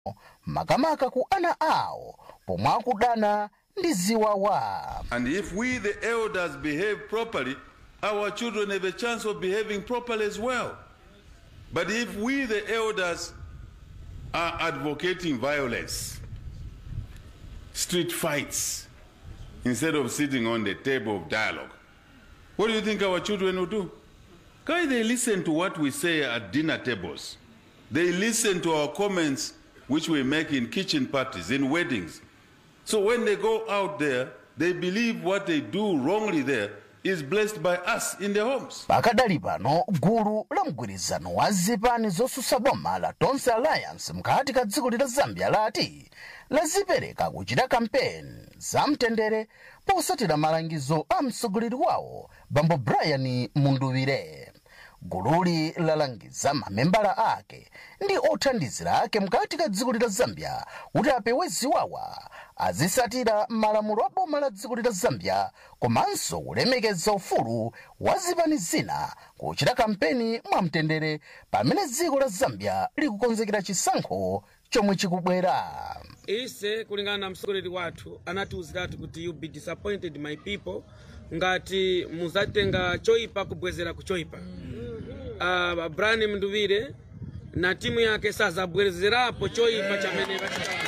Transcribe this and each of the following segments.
makamaka ku ana awo pomwe akudana ndi ziwawa And if we, the elders, behave properly, our children have a chance of behaving properly as well. But if we, the elders, are advocating violence, street fights, instead of sitting on the table of dialogue, what do you think our children will do? Guy, they listen to what we say at dinner tables. They listen to our comments which we make in kitchen parties, in weddings. So when they go out there, they believe what they do wrongly there is blessed by us in their homes. pakadali pano gulu la mgwirizano wa zipani zosusa boma la tonse alliance mkati ka dziko la zambia lati lazipereka kuchita kampeni za mtendere posatira malangizo a mtsogoleri wawo bambo brian munduwire gululi lalangiza mamembala ake ndi othandizira ake mkati ka dziko la zambia kuti apewe ziwawa azisatira malamulo a boma la dziko la zambia komanso kulemekeza ufulu wa zipani zina kuchita kampeni mwamtendere pamene dziko la zambia likukonzekera chisankho chomwe chikubwera ise kulingana na mtsogoleri wathu anatiwuziratu kuti you be disappointed my people ngati muzatenga choipa kubwezera ku choipa uh, brian mnduvire na timu yake sazabwezerapo choipa chamene vachitawaza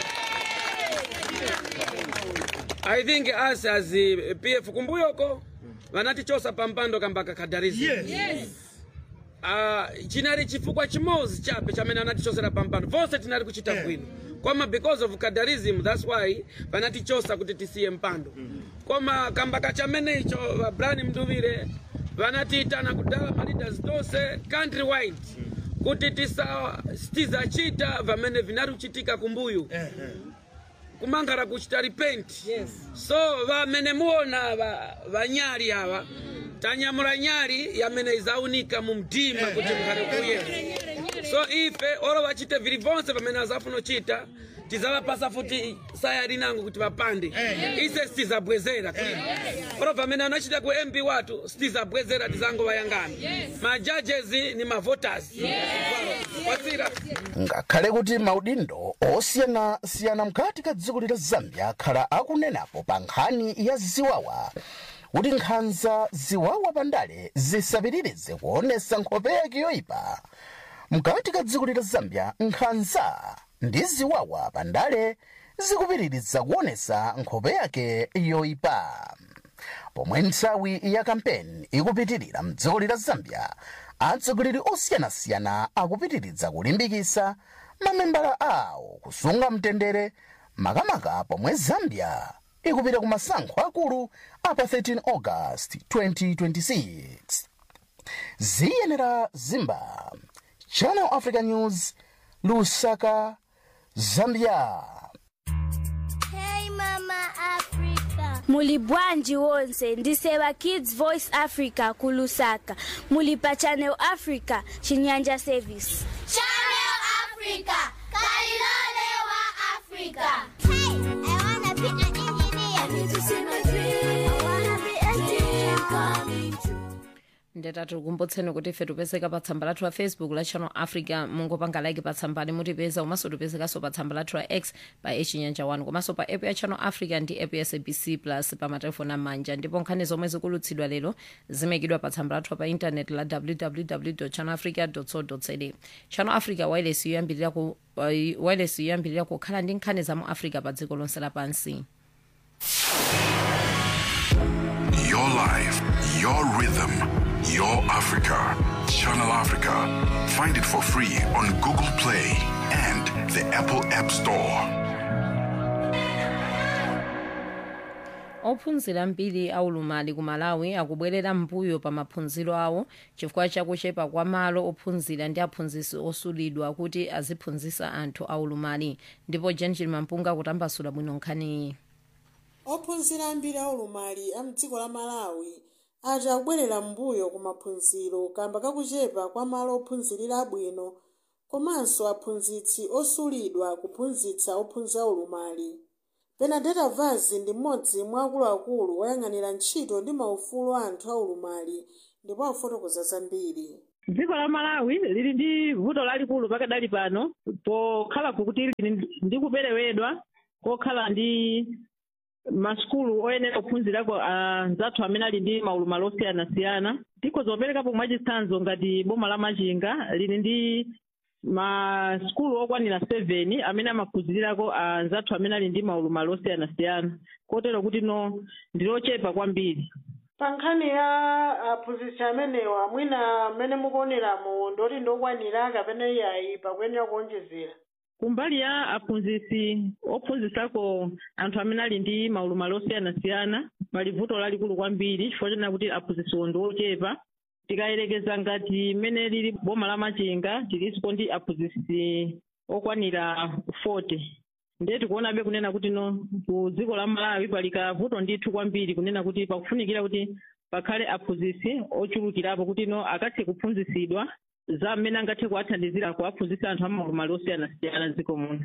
i think us as uh, pf kumbuyoko vanatichosa pampando kambaka kadarizi yes. uh, chinali chifukwa chimodzi chape chamene anatichosera pampando vonse tinali kuchita bwino koma because of cadarism that's why vanatichosa kuti tisiye mpando koma kambaka chamene icho va brian mnduvire vanatiitana kudala ma leaders tonse country wide kuti tisa tizacita vamene vinali kuchitika kumbuyu kumangara kuchita repent yes. so vamene muona va- vanyali ava tanyamula nyali yamene izaunika mu mdima kuti mukhale kuye so ife olo vachite vili vonse vamene azafuna uchita tizavapasa futi saya linango kuti vapande ise sitizabwezera olo vamene anachita ku mp watu sitizabwezera tizangovayangana majajezi ni mavoters kwasira ngakhale kuti maudindo osiyanasiyana mkati ka dziko la zambia akhala akunenapo pa nkhani ya ziwawa kuti nkhanza ziwawa pandale zisapitirize kuonesa nkhope yake yoyipa mkati ka dziko la zambia nkhanza ndi ziwawa pandale zikupitiriza kuonesa nkhope yake yoyipa pomwe nthawi ya kampeni ikupitirira mdziko la zambia atsogoleri osiyanasiyana akupitiriza kulimbikitsa mamembala awo kusunga mtendere makamaka pomwe zambia ikupita ku masankho akulu apa 13 august 2026 ziyenera zimba channel africa news lusaka zambia Hey Mama Africa. muli bwanji wonse ndiseva kids voice africa kulusaka muli pa channel africa chinyanja service Channel Africa. Kalilole wa Africa. Hey, I wanna be an engineer. I need to see my dream. I wanna be a teacher. Coming true. ndetati kumbutseni kuti ife tipezeka pa tsamba lathu la facebook la channel africa mungopanga like pa tsambali mutipeza komanso tipezekanso pa tsamba lathu la x pa echinyanja 1 komanso pa app ya channel africa ndi app ya sabc plus pa matelefoni amanja ndipo nkhani zomwe zikulutsidwa lero zimekidwa pa tsamba lathu pa intaneti la www channel africa co za channel africa wireless yoyambirira ku uh, wireless yoyambirira kukhala ndi nkhani za mu africa pa dziko lonse lapansi Your life, your rhythm, your Africa. Channel Africa. Find it for free on Google Play and the Apple App Store. ophunzira ambiri aulumali ku malawi akubwerera mbuyo pa maphunziro awo chifukwa chakuchepa kwa malo ophunzira ndi aphunzitsi osulidwa kuti aziphunzitsa anthu aulumali ndipo gentil mampunga kutambasula bwino nkhaniyi ophunzira ambiri aulumali a mdziko la malawi ati akubwerera m'mbuyo ku maphunziro kamba kakuchepa kwa malo ophunzirira abwino komanso aphunzitsi osulidwa kuphunzitsa ophunzira aulumali benadeta vazi ndi mmodzi mwa akuluakulu woyang'anira ntchito ndi maufulu a anthu aulumali ndipo afotokoza zambiri dziko la malawi lili ndi vuto lalikulu pakadali pano pokhala kuti lili ndi kuperewedwa kokhala ndi masukulu oyenera kuphunzirako anzathu amene ali ndi maulumali osiyanasiyana tikhoza kuperekapo mwachitsanzo ngati boma la machinga lili ndi masukulu okwanira 7 amene amaphunzirirako anzathu amene ali ndi maulumali osiyanasiyana kotero kuti no ndilochepa kwambiri pa nkhani ya aphunzitsi amenewa mwina mmene mukuoneramo ndoti ndokwanira kapena iyayi pakuyenera kuonjezera kumbali ya aphunzitsi ophunzitsako anthu amene ali ndi maulumali osiyanasiyana pali vuto lalikulu kwambiri chifukwa chonena kuti aphunzitsiwo ndi ochepa tikayerekeza ngati mmene lili boma la machinga tilinso ndi aphunzitsi okwanira 40 ndiye tikuonabe kunena kuti no ku dziko la malawi pali kavuto ndithu kwambiri kunena kuti pakufunikira kuti pakhale aphunzitsi ochulukirapo kuti no akathe kuphunzitsidwa za mmene angathe kuwathandizira kuwaphunzitsa anthu amaulumali osiyanasiyana dziko muno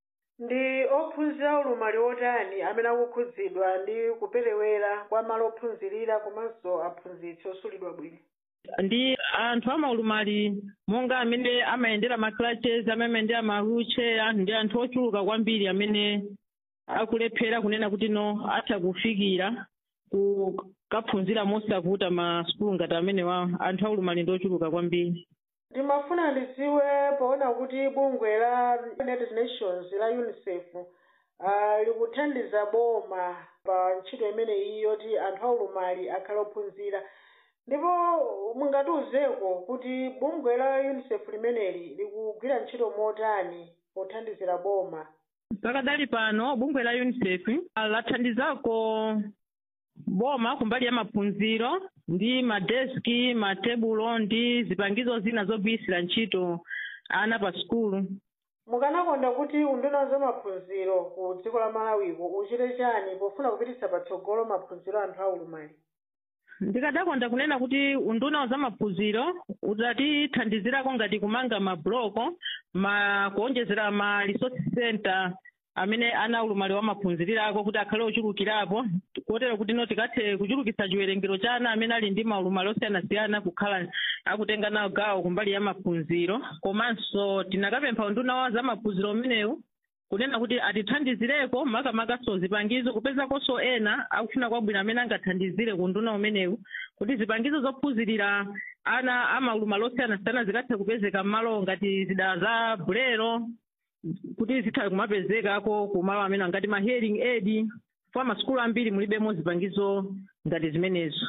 ndi ophunzira ulumali otani amene akukhudzidwa ndi kuperewera kwa malo ophunzirira komanso aphunzitsi osulidwa bwino ndi anthu amaulumali monga amene amayendera ma clutches amene amayendera ma wheelchair ndi anthu ochuluka kwambiri amene akulephera kunena kuti no atha kufikira kukaphunzira mosavuta masukulu ngati amenewa anthu aulumali ndi ochuluka kwambiri ndimafuna ndidziwe poona kuti bungwe la united nations la unicef uh, likuthandiza boma pa ntchito imene iyi yoti anthu aulumali akhale ophunzira ndipo mungatiuzeko kuti bungwe la unicef limeneli likugwira ntchito motani pothandizira boma pakadali pano bungwe la unicef lathandizako boma kumbali ya maphunziro ndi madeski matebulo ndi zipangizo zina zogwirisira ntchito ana pa sukulu mukanakonda kuti unduna za maphunziro ku dziko la malawiko uchite chani pofuna kupititsa patsogolo maphunziro anthu aulumali ndikadakonda kunena kuti unduna za maphunziro utatithandizirako ngati kumanga mabloko ma kuonjezera ma resource center amene ana aulumali wamaphunzirirako kuti akhale ochulukirapo kotero kuti no tikathe kuchulukitsa chiwerengero cha ana amene ali ndi maulumali osiyanasiyana kukhala akutenga nawo gawo kumbali ya maphunziro komanso tinakapempha unduna wa za maphunziro umenewu kunena kuti atithandizireko makamakaso zipangizo kupezakonso ena akufuna kwabwino amene angathandizire ku unduna umenewu kuti zipangizo zophunzirira ana amaulumali osiyanasiyana zikathe kupezeka m'malo ngati zida za bulero kuti zitha kumapezekako kumalo amene angati ma hearing aid kwa masukulu ambiri mulibemo zipangizo ngati zimenezo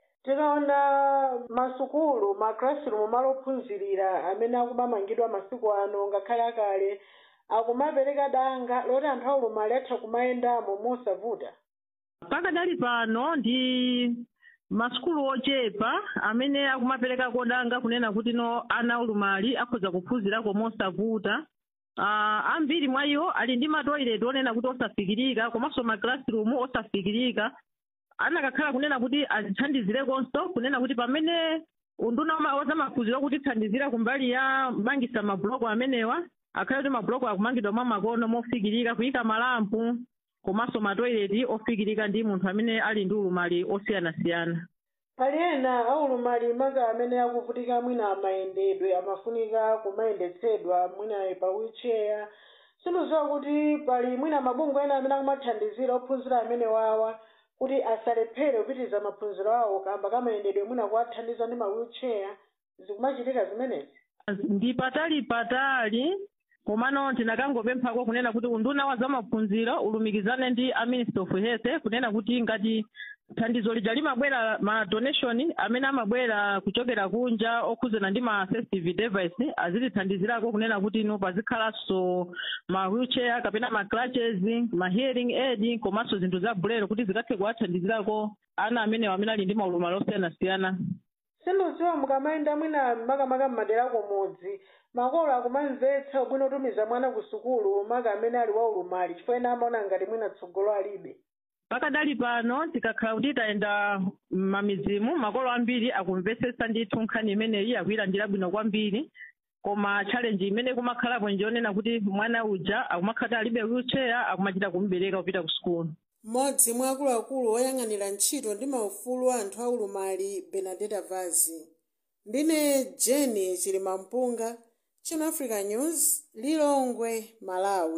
tikaona masukulu ma classroom malo ophunzirira amene akumamangidwa masiku ano ngakhale akale akumapereka danga loti anthu aulumali atha kumayendamo mosavuta pakadali pano ndi masukulu ochepa amene akumaperekako danga kunena kuti no ana aulumali akhoza kuphunzirako mosavuta uh, ambiri mwa iwo ali ndi matoilet onena kuti osafikirika komanso ma classroom osafikirika anakakhala kunena kuti azithandizirekonso kunena kuti pamene unduna wa zamaphunziro kutithandizira kumbali ya mangisa mabuloko amenewa akhale kuti mabuloko akumangidwa mwa makono mofikirika kuyika malampu komanso matoileti ofikirika ndi munthu amene ali ndi ulumali osiyanasiyana pali ena aulumali maka amene akuvutika mwina amayendedwe amafunika kumayendetsedwa mwina pa wheelchair sindiziwa kuti pali mwina mabungwe ena amene akumathandizira ophunzira amene wawa kuti asalephere kupitiriza maphunziro awo kamba kamayendedwe mwina kuwathandiza ndi ma wheelchair zikumachitika zimenezi ndi patali patali komano tinakangopemphako kunena kuti unduna wa zamaphunziro ulumikizane ndi a minister of health kunena kuti ngati thandizo lija limabwera ma donation amene amabwera kuchokera kunja okhuzana ndi ma assistive device azitithandizirako kunena kuti no pazikhalanso ma wheelchair kapena ma crutches ma hearing aid komanso zinthu za bulero kuti zikathe kuwathandizirako ana amenewa amene ali ndi maulumali osiyanasiyana sindiziwa mukamayenda mwina makamaka mmadera kumudzi makolo akumamvetsa bwino kutumiza mwana ku sukulu maka amene ali waulumali chifukwa ena amaona ngati mwina tsogolo alibe pakadali pano tikakhala kuti tayenda m'mamidzimu makolo ambiri akumvetsetsa ndithu nkhani imeneyi akuyilandira bwino kwambiri koma challenge imene kumakhalapo ndiyonena kuti mwana uja akumakhala alibe wheelchair akumachita kumubereka kupita ku sukulu mmodzi mwa akuluakulu oyang'anira ntchito ndi maufulu a anthu aulumali benadeta vazi ndine jeni chilimampunga channel africa news lilongwe malawi